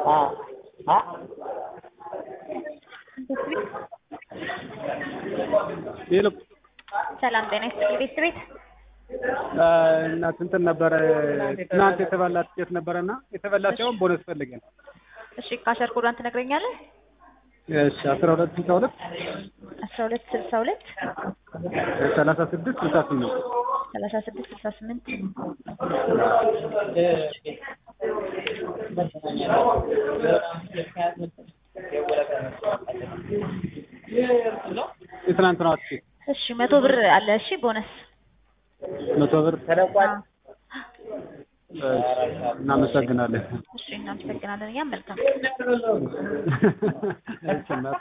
ሄሎ ሰላም ጤና ይስጥልኝ ቤት ቤት እና እንትን ነበረ ትናንት የተበላ ትኬት ነበረና የተበላ ሲሆን ቦነስ ፈልገን እሺ ካሸር ኮዷን ትነግረኛለህ እሺ አስራ ሁለት ስልሳ ሁለት አስራ ሁለት ስልሳ ሁለት ሰላሳ ስድስት ስልሳ ስምንት ሰላሳ ስድስት ስልሳ ስምንት የትናንት ነው ትኬት እሺ መቶ ብር አለ እሺ ቦነስ መቶ ብር እናመሰግናለን እሺ እናመሰግናለን እኛም መልካም እሺ እናት